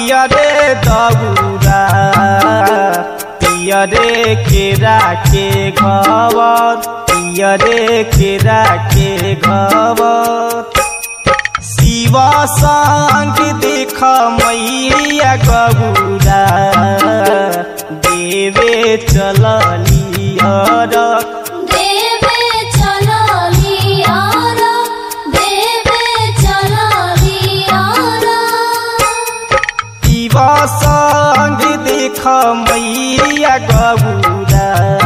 पियरे दौरा पियरे केरा के घवर पियरे केरा के घवर शिव संग देख मैया गबुरा देवे चलियर देवे चलली आर देवे चलली आर शिव संग देख मैया गबुरा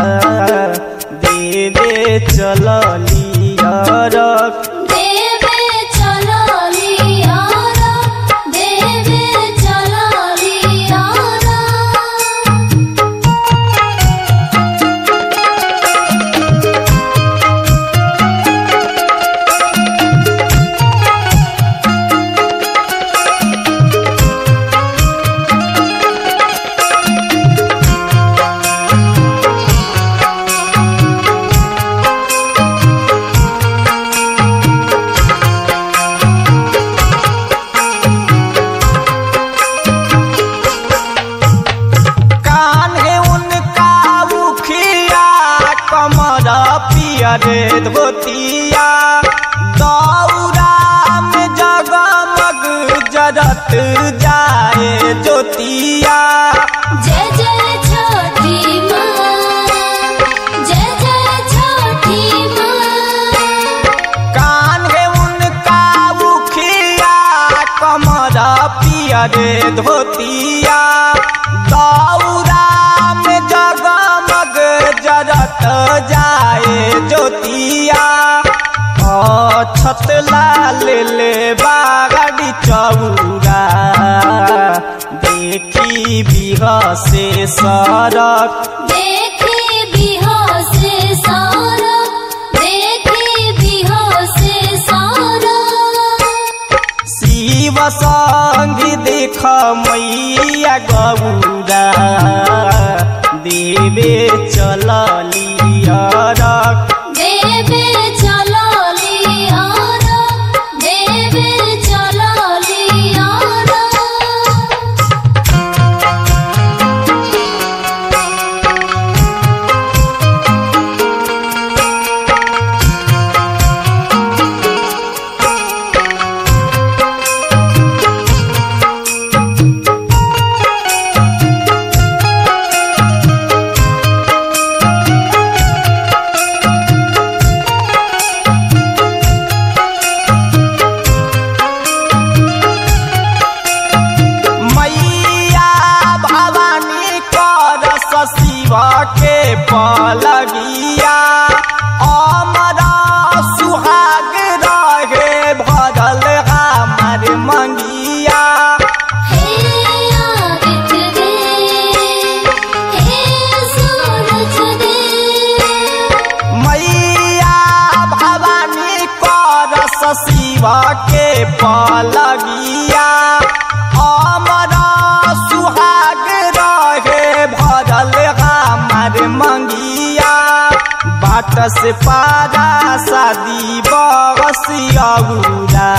देवे चलियर देवे चलली आर देवे चलली आर कान्हे उनका मुखिया कमर पियरे धोतिया दौरा में जगमग जरत जाए ज्योतिया जय जय छोटी माँ जय जय छोटी माँ कान्हे उनका मुखिया कमर पियरे धोतिया दौरा में जगमग जरत जाए ज्योतिया छत लाल ले बागड़ी चौरा देखी बिहसे सड़क देखी बिहोसे सारा देखी बिहोसे सारा शिव संग देख मैया गौरा देवे चलियर देवे चलली आर देवे चलली आर मैया भवानी कर शिव के पलगिया अमर सुहाग रहे भरल हमार मंगिया हे आदित्य देव हे सूरज देव मैया भवानी कर शिव के पलगिया अमर सुहाग रहे भरल हमार मंगिया बाट से पारा शादी बसियौरा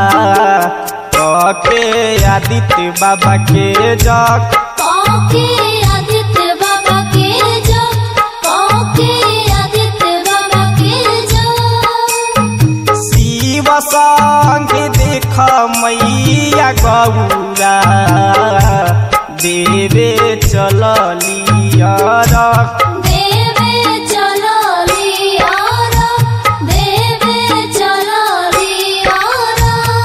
के आदित्य बाबा के जग कौके आदित्य बाबा के जो कौके आदित्य बाबा के जो शिव संग देख मैया गौरा देवे चलियर देवे चलली आर देवे चलली आर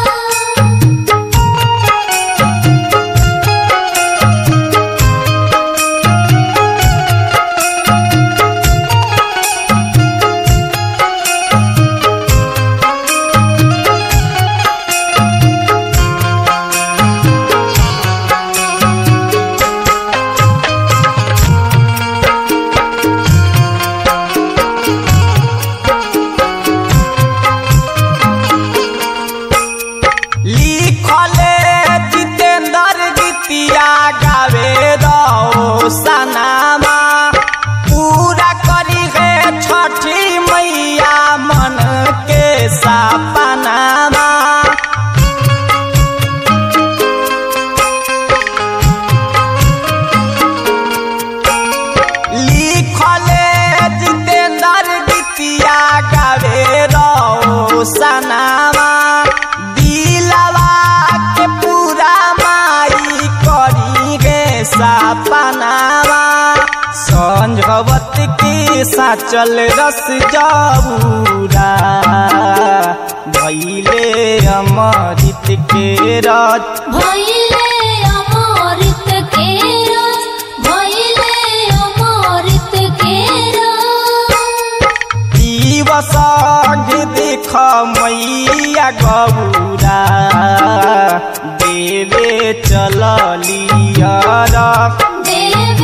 लिखले जितेंद्र गीतिया गावे रहो सनामा पूरा करी है छठी मैया मन के सपनामा के साचल रस जाऊरा भैले अमृत के रच भइले अमृत के रस भइले अमृत के रस दिवस देख मैया गौरा देवे चलिया देव